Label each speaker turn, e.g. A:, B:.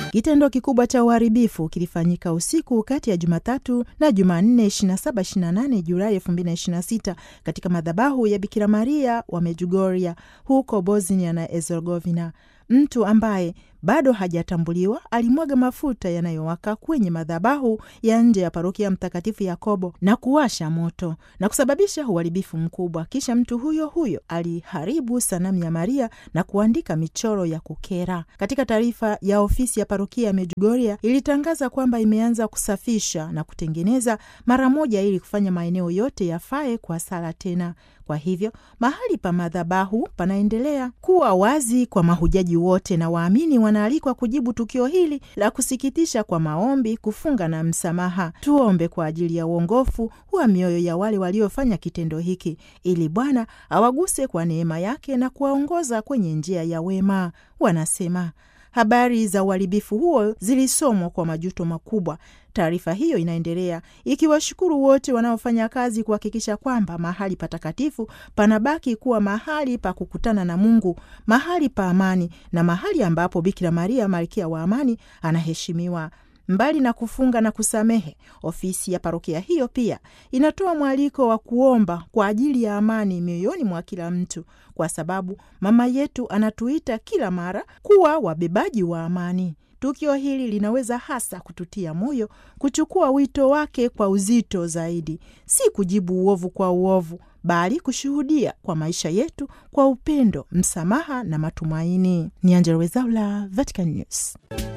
A: Kitendo kikubwa cha uharibifu kilifanyika usiku kati ya Jumatatu na Jumanne 27-28 Julai 2026 katika madhabahu ya Bikira Maria wa Medjugorje huko Bosnia na Herzegovina. Mtu ambaye bado hajatambuliwa alimwaga mafuta yanayowaka kwenye madhabahu ya nje ya parokia ya Mtakatifu Yakobo na kuwasha moto na kusababisha uharibifu mkubwa. Kisha mtu huyo huyo aliharibu sanamu ya Maria na kuandika michoro ya kukera. Katika taarifa ya ofisi ya parokia ya Medjugorje ilitangaza kwamba imeanza kusafisha na kutengeneza mara moja ili kufanya maeneo yote yafae kwa sala tena. Kwa hivyo mahali pa madhabahu panaendelea kuwa wazi kwa mahujaji wote na waamini wanaalikwa kujibu tukio hili la kusikitisha kwa maombi, kufunga na msamaha. Tuombe kwa ajili ya uongofu wa mioyo ya wale waliofanya kitendo hiki, ili Bwana awaguse kwa neema yake na kuwaongoza kwenye njia ya wema. Wanasema habari za uharibifu huo zilisomwa kwa majuto makubwa. Taarifa hiyo inaendelea ikiwashukuru wote wanaofanya kazi kuhakikisha kwamba mahali patakatifu panabaki kuwa mahali pa kukutana na Mungu, mahali pa amani na mahali ambapo Bikira Maria malkia wa amani anaheshimiwa. Mbali na kufunga na kusamehe, ofisi ya parokia hiyo pia inatoa mwaliko wa kuomba kwa ajili ya amani mioyoni mwa kila mtu, kwa sababu mama yetu anatuita kila mara kuwa wabebaji wa amani. Tukio hili linaweza hasa kututia moyo kuchukua wito wake kwa uzito zaidi, si kujibu uovu kwa uovu, bali kushuhudia kwa maisha yetu kwa upendo, msamaha na matumaini. Ni Angella Rwezaula, Vatican News.